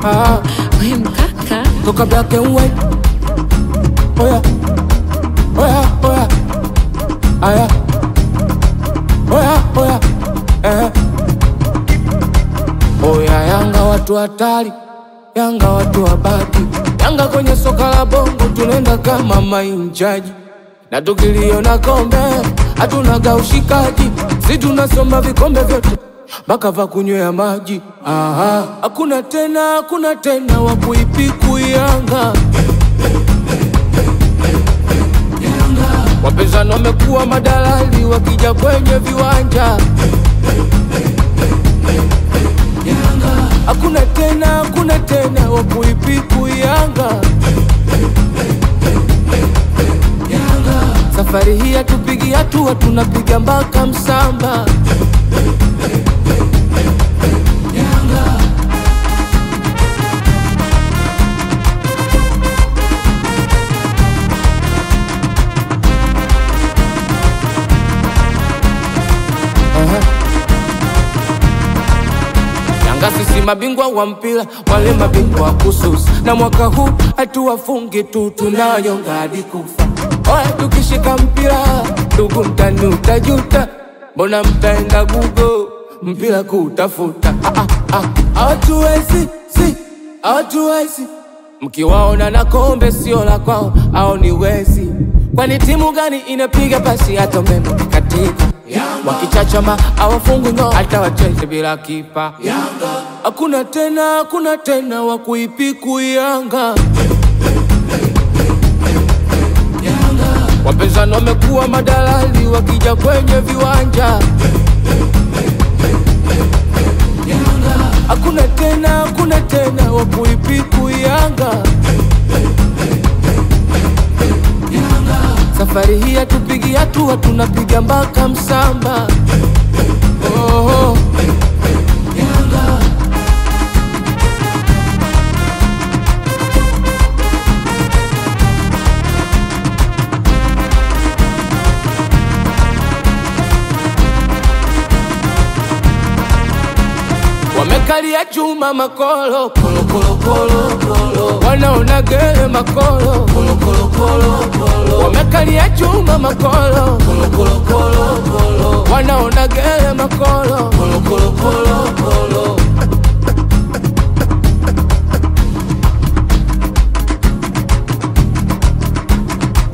ah, We mkaka toka black and white. Oya, oya, oya, aya, oya, oya, eh. Oya, Yanga watu hatari, Yanga watu wabaki, Yanga kwenye soka la bongo tunaenda kama mainjaji, na tukiliona kombe hatunaga ushikaji, si tunasoma vikombe vyote mpaka va kunywea maji. Aha, hakuna tena, hakuna tena wa kuipiku Yanga. Wapinzani wamekuwa madalali wakija kwenye viwanja. Hakuna tena, hakuna tena wa kuipiku Yanga. Safari hii hatupigi hatua, tunapiga mpaka msamba. Aha. Yanga sisi mabingwa wa mpira, wale mabingwa wa kususa, na mwaka huu hatuwafungi tu, tunayonga hadi kufa. Oya, tukishika mpira ndugu, mtani utajuta, mbona mtaenda Google mpira kutafuta? Ah, ah, ah, Hawatuwezi, si hawatuwezi Mkiwaona na kombe sio la kwao, au ni wezi? Kwani timu gani inapiga pasi hata umeme ukikatika? Wakichachama hawafungwi ngao, hata wacheze bila kipa. Hakuna tena, hakuna tena wa kuipiku Yanga. Wapinzani wamekuwa madalali wakija kwenye viwanja. Hakuna tena, hakuna tena wa kuipiku Yanga. Safari hii hatupigi hatua, tunapiga mpaka msamba. Oh, wamekalia chuma makolo kolo kolo kolo kolo, wanaona gere makolo kolo kolo kolo kolo, wamekalia chuma makolo kolo kolo kolo kolo, wanaona gere makolo kolo kolo kolo kolo.